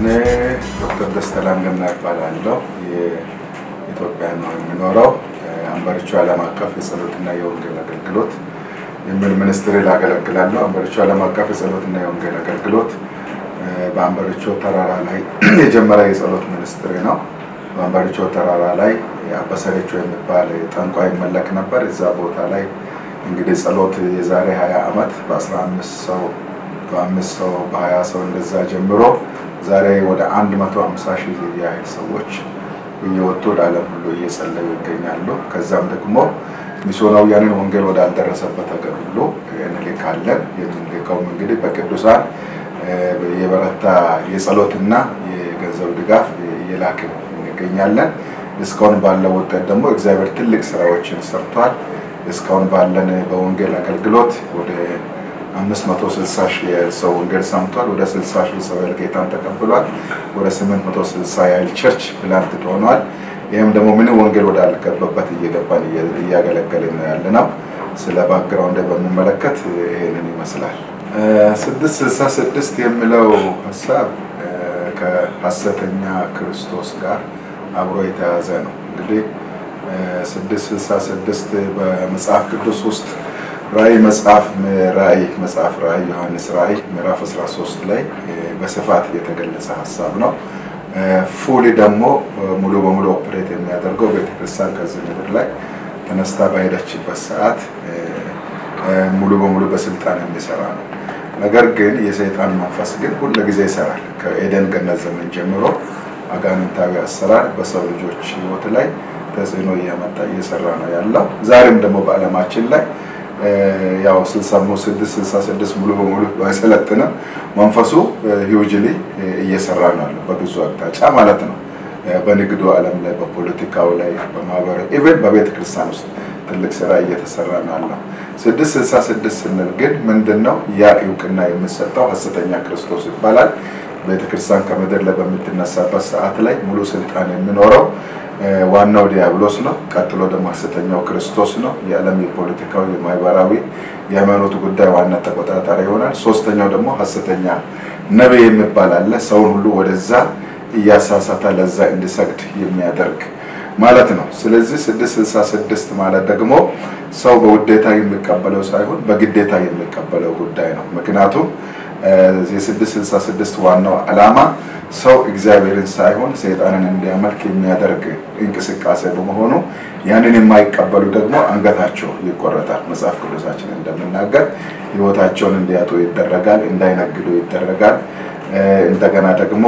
ስሜ ዶክተር ደስታ ላንገና ይባላለሁ። የኢትዮጵያ ነው የሚኖረው። አንበሪቾ ዓለም አቀፍ የጸሎትና የወንጌል አገልግሎት የሚል ሚኒስትሪ ላገለግላለሁ። አንበሪቾ ዓለም አቀፍ የጸሎትና የወንጌል አገልግሎት በአንበሪቾ ተራራ ላይ የጀመረ የጸሎት ሚኒስትሪ ነው። በአንበሪቾ ተራራ ላይ አበሰሬቾ የሚባል ጠንቋይ ይመለክ ነበር። እዛ ቦታ ላይ እንግዲህ ጸሎት የዛሬ 20 ዓመት በ15 ሰው በአምስት ሰው በሀያ ሰው እንደዛ ጀምሮ ዛሬ ወደ አንድ መቶ ሀምሳ ሺህ ያህል ሰዎች እየወጡ ወደ ዓለም ሁሉ እየጸለዩ ይገኛሉ። ከዛም ደግሞ ሚስዮናውያንን ወንጌል ወዳልደረሰበት ሀገር ሁሉ እንልካለን። የምንልከውም እንግዲህ በቅዱሳን የበረታ የጸሎትና የገንዘብ ድጋፍ እየላክን እንገኛለን። እስካሁን ባለው ውጤት ደግሞ እግዚአብሔር ትልቅ ስራዎችን ሰርቷል። እስካሁን ባለን በወንጌል አገልግሎት ወደ አምስት መቶ ስልሳ ሺህ ሰው ወንጌል ሰምቷል። ወደ ስልሳ ሺህ ሰው ያህል ጌታን ተቀብሏል። ወደ ስምንት መቶ ስልሳ ያህል ቸርች ፕላንት ሆኗል። ይህም ደግሞ ምን ወንጌል ወዳልገባበት እየገባን እያገለገልን ነው ያለ ነው። ስለ ባክግራውንድ በሚመለከት ይህንን ይመስላል። ስድስት ስልሳ ስድስት የሚለው ሀሳብ ከሀሰተኛ ክርስቶስ ጋር አብሮ የተያዘ ነው። እንግዲህ ስድስት ስልሳ ስድስት በመጽሐፍ ቅዱስ ውስጥ ራእይ መጽሐፍ ራእይ መጽሐፍ ራእይ ዮሐንስ ራእይ ምዕራፍ 13 ላይ በስፋት የተገለጸ ሀሳብ ነው። ፉሊ ደግሞ ሙሉ በሙሉ ኦፕሬት የሚያደርገው ቤተክርስቲያን ከዚህ ምድር ላይ ተነስታ በሄደችበት ሰዓት ሙሉ በሙሉ በስልጣን የሚሰራ ነው። ነገር ግን የሰይጣን መንፈስ ግን ሁል ጊዜ ይሰራል። ከኤደን ገነት ዘመን ጀምሮ አጋንንታዊ አሰራር በሰው ልጆች ሕይወት ላይ ተጽዕኖ እያመጣ እየሰራ ነው ያለው። ዛሬም ደግሞ በዓለማችን ላይ ያው ስልሳሞ ስድስት ስልሳ ስድስት ሙሉ በሙሉ ባይሰለጥንም መንፈሱ ሂውጅሊ እየሰራ ነው ያለው በብዙ አቅጣጫ ማለት ነው። በንግዱ ዓለም ላይ፣ በፖለቲካው ላይ፣ በማህበራዊ ኢቨን በቤተ ክርስቲያን ውስጥ ትልቅ ስራ እየተሰራ ነው ያለው። ስድስት ስልሳ ስድስት ስንል ግን ምንድን ነው ያ እውቅና የሚሰጠው ሐሰተኛ ክርስቶስ ይባላል። ቤተ ክርስቲያን ከምድር ላይ በምትነሳበት ሰዓት ላይ ሙሉ ስልጣን የሚኖረው ዋናው ዲያብሎስ ነው። ቀጥሎ ደግሞ ሐሰተኛው ክርስቶስ ነው። የዓለም የፖለቲካዊ፣ የማህበራዊ፣ የሃይማኖት ጉዳይ ዋና ተቆጣጣሪ ይሆናል። ሶስተኛው ደግሞ ሐሰተኛ ነቢይ የሚባል አለ። ሰውን ሁሉ ወደዛ እያሳሳተ ለዛ እንዲሰግድ የሚያደርግ ማለት ነው። ስለዚህ ስድስት ስልሳ ስድስት ማለት ደግሞ ሰው በውዴታ የሚቀበለው ሳይሆን በግዴታ የሚቀበለው ጉዳይ ነው። ምክንያቱም የስድስት ስልሳ ስድስት ዋናው ዓላማ ሰው እግዚአብሔርን ሳይሆን ሰይጣንን እንዲያመልክ የሚያደርግ እንቅስቃሴ በመሆኑ ያንን የማይቀበሉ ደግሞ አንገታቸው ይቆረጣል። መጽሐፍ ቅዱሳችን እንደምናገር ሕይወታቸውን እንዲያጡ ይደረጋል፣ እንዳይነግዱ ይደረጋል። እንደገና ደግሞ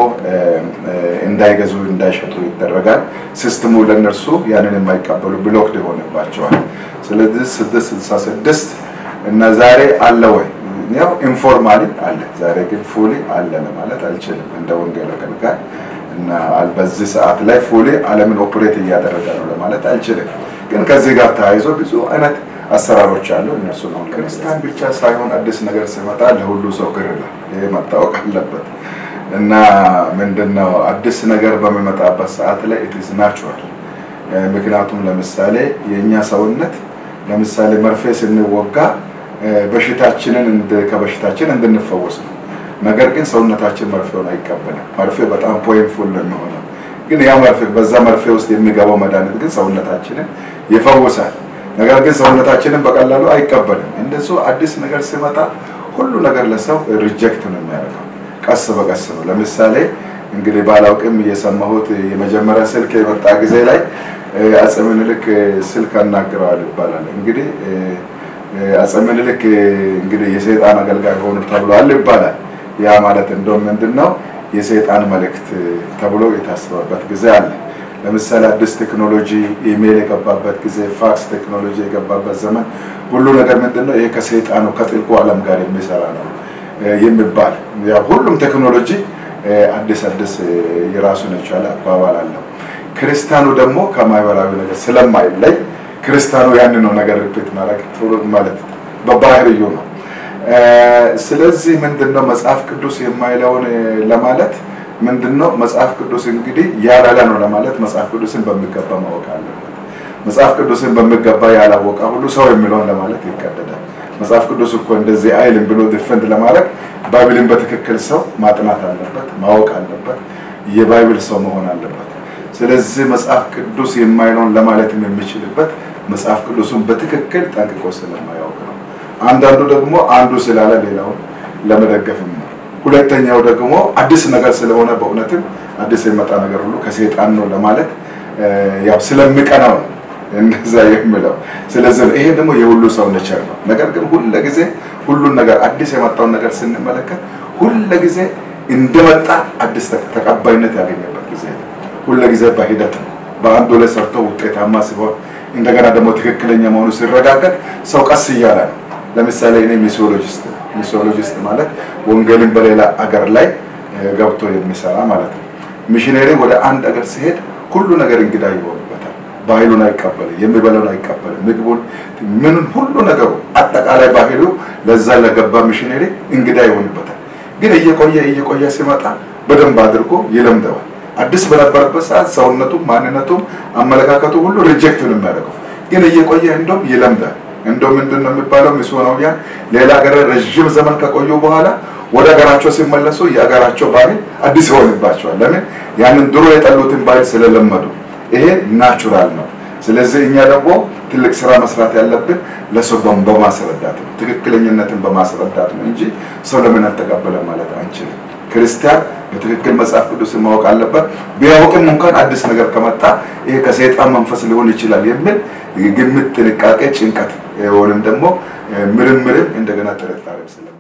እንዳይገዙ እንዳይሸጡ ይደረጋል። ሲስተሙ ለእነርሱ ያንን የማይቀበሉ ብሎክድ ይሆንባቸዋል። ስለዚህ ስድስት ስልሳ ስድስት እና ዛሬ አለ ወይ ያው ኢንፎርማሊ አለ። ዛሬ ግን ፉሊ አለ ለማለት አልችልም እንደ ወንጌል አገልጋይ እና በዚህ ሰዓት ላይ ፉሊ ዓለምን ኦፕሬት እያደረገ ነው ለማለት አልችልም። ግን ከዚህ ጋር ተያይዞ ብዙ አይነት አሰራሮች አሉ። እነሱ ነው ክርስቲያን ብቻ ሳይሆን አዲስ ነገር ሲመጣ ለሁሉ ሰው ግር ይላል። ይሄ መታወቅ አለበት እና ምንድነው አዲስ ነገር በሚመጣበት ሰዓት ላይ ኢትስ ናቹራል። ምክንያቱም ለምሳሌ የእኛ ሰውነት ለምሳሌ መርፌ ስንወጋ በሽታችንን ከበሽታችን እንድንፈወስ ነው። ነገር ግን ሰውነታችን መርፌውን አይቀበልም። መርፌ በጣም ፖይንትፉል ነው የሚሆነው። ግን ያ መርፌ በዛ መርፌ ውስጥ የሚገባው መድኃኒት ግን ሰውነታችንን ይፈውሳል። ነገር ግን ሰውነታችንን በቀላሉ አይቀበልም። እንደሱ አዲስ ነገር ሲመጣ ሁሉ ነገር ለሰው ሪጀክት ነው የሚያደርገው። ቀስ በቀስ ነው። ለምሳሌ እንግዲህ ባላውቅም እየሰማሁት የመጀመሪያ ስልክ የመጣ ጊዜ ላይ አፄ ምኒልክ ስልክ አናግረዋል ይባላል እንግዲህ አፄ ምኒልክ እንግዲህ የሰይጣን አገልጋይ ሆኑ ተብሏል ይባላል። ያ ማለት እንደውም ምንድን ነው የሰይጣን መልእክት ተብሎ የታሰበበት ጊዜ አለ። ለምሳሌ አዲስ ቴክኖሎጂ ኢሜይል የገባበት ጊዜ፣ ፋክስ ቴክኖሎጂ የገባበት ዘመን ሁሉ ነገር ምንድን ነው ይሄ ከሰይጣኑ ከጥልቁ ዓለም ጋር የሚሰራ ነው የሚባል ያው ሁሉም ቴክኖሎጂ አዲስ አዲስ የራሱን የቻለ አባባል አለው። ክርስቲያኑ ደግሞ ከማህበራዊ ነገር ስለማይለይ ክርስቲያኑ ያንን ነው ነገር ሪፒት ማድረግ ጥሩ ማለት በባህርዩ ነው። ስለዚህ ምንድነው መጽሐፍ ቅዱስ የማይለውን ለማለት ምንድነው መጽሐፍ ቅዱስ እንግዲህ ያላለ ነው ለማለት መጽሐፍ ቅዱስን በሚገባ ማወቅ አለበት። መጽሐፍ ቅዱስን በሚገባ ያላወቀ ሁሉ ሰው የሚለውን ለማለት ይቀደዳል። መጽሐፍ ቅዱስ እኮ እንደዚህ አይልም ብሎ ዲፈንድ ለማድረግ ባይብልን በትክክል ሰው ማጥናት አለበት፣ ማወቅ አለበት፣ የባይብል ሰው መሆን አለበት። ስለዚህ መጽሐፍ ቅዱስ የማይለውን ለማለትም የሚችልበት መጽሐፍ ቅዱሱን በትክክል ጠንቅቆ ስለማያውቅ ነው። አንዳንዱ ደግሞ አንዱ ስላለ ሌላውን ለመደገፍም ነው። ሁለተኛው ደግሞ አዲስ ነገር ስለሆነ በእውነትም አዲስ የመጣ ነገር ሁሉ ከሰይጣን ነው ለማለት ያው ስለሚቀናው ነው እንደዛ የምለው። ስለዚህ ይሄ ደግሞ የሁሉ ሰው ነቸር ነው። ነገር ግን ሁለ ጊዜ ሁሉን ነገር አዲስ የመጣውን ነገር ስንመለከት ሁለ ጊዜ እንደመጣ አዲስ ተቀባይነት ያገኘበት ጊዜ ነው። ሁለ ጊዜ በሂደት ነው። በአንዱ ላይ ሰርቶ ውጤታማ ሲሆን እንደገና ደግሞ ትክክለኛ መሆኑ ሲረጋገጥ ሰው ቀስ እያለ ነው። ለምሳሌ እኔ ሚሲዮሎጂስት ሚሲዮሎጂስት ማለት ወንጌልን በሌላ አገር ላይ ገብቶ የሚሰራ ማለት ነው። ሚሽነሪ ወደ አንድ አገር ሲሄድ ሁሉ ነገር እንግዳ ይሆንበታል። ባህሉን አይቀበልም፣ የሚበላውን አይቀበልም፣ ምግቡን፣ ምንም ሁሉ ነገሩ አጠቃላይ ባህሉ ለዛ ለገባ ሚሽነሪ እንግዳ ይሆንበታል። ግን እየቆየ እየቆየ ሲመጣ በደንብ አድርጎ ይለምደዋል። አዲስ በነበረበት ሰዓት ሰውነቱም ማንነቱም አመለካከቱ ሁሉ ሪጀክት ነው የሚያደርገው። ግን እየቆየ እንደውም ይለምዳል። እንደው ምንድን ነው የሚባለው ሚስዮናውያን ሌላ ሀገር ረዥም ዘመን ከቆዩ በኋላ ወደ ሀገራቸው ሲመለሱ የሀገራቸው ባህል አዲስ ይሆንባቸዋል። ለምን? ያንን ድሮ የጠሉትን ባህል ስለለመዱ። ይሄ ናቹራል ነው። ስለዚህ እኛ ደግሞ ትልቅ ስራ መስራት ያለብን ለሰው በማስረዳት ነው፣ ትክክለኝነትን በማስረዳት ነው እንጂ ሰው ለምን አልተቀበለም ማለት አንችልም። ክርስቲያን በትክክል መጽሐፍ ቅዱስ ማወቅ አለበት። ቢያውቅም እንኳን አዲስ ነገር ከመጣ ይሄ ከሰይጣን መንፈስ ሊሆን ይችላል የሚል ግምት፣ ጥንቃቄ፣ ጭንቀት ወይም ደግሞ ምርምርም እንደገና ጥርጣሬም ስለ